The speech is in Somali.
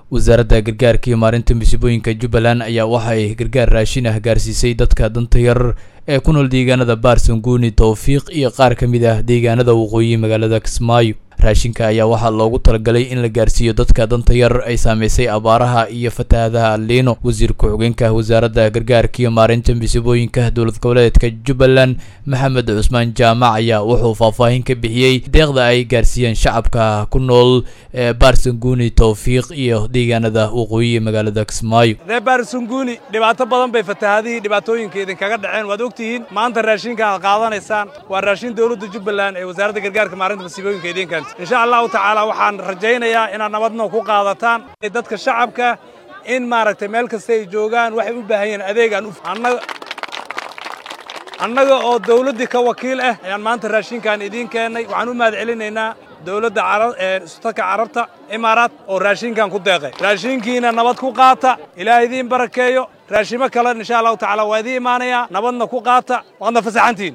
wasaaradda gargaarka iyo maarinta masiibooyinka jubbaland ayaa waxa ay gargaar raashin ah gaarsiisay dadka danta yar ee ku nool deegaanada baarsanguuni towfiiq iyo qaar ka mid ah deegaanada waqooyi magaalada kismaayo raashinka ayaa waxaa loogu talagalay in la gaarsiiyo dadka danta yar ay saameysay abaaraha iyo fatahaadaha liino wasiir ku-xigeenka wasaaradda gargaarka iyo maarinta masiibooyinka dowlad goboleedka jubbaland maxamed cusmaan jaamac ayaa wuxuu faahfaahin ka bixiyey deeqda ay gaarsiiyeen shacabka ku nool ee baarsanguuni towfiiq iyo deegaanada waqooyi magaalada kismaayo ree baarsanguuni dhibaato badan bay fatahaadihii dhibaatooyinka idinkaga dhaceen waad ogtihiin maanta raashinka aad qaadanaysaan waa raashin dowladda jubbaland ee wasaaradda gargaarka maarinta masiibooyinka idinkan insha allahu tacaala waxaan rajaynayaa inaad nabadna ku qaadataan dadka shacabka in maaragtay meel kasta ay joogaan waxay u baahan yihiin adeegaan annaga oo dawladdii ka wakiil ah ayaan maanta raashinkan idiin keennay waxaan u mahad celinaynaa dowladda sultanka carabta imaaraat oo raashinkan ku deeqay raashinkiina nabad ku qaata ilaah idiin barakeeyo raashimo kale insha allahu tacala waa idiin imaanayaa nabadna ku qaata waadna fasaxantiin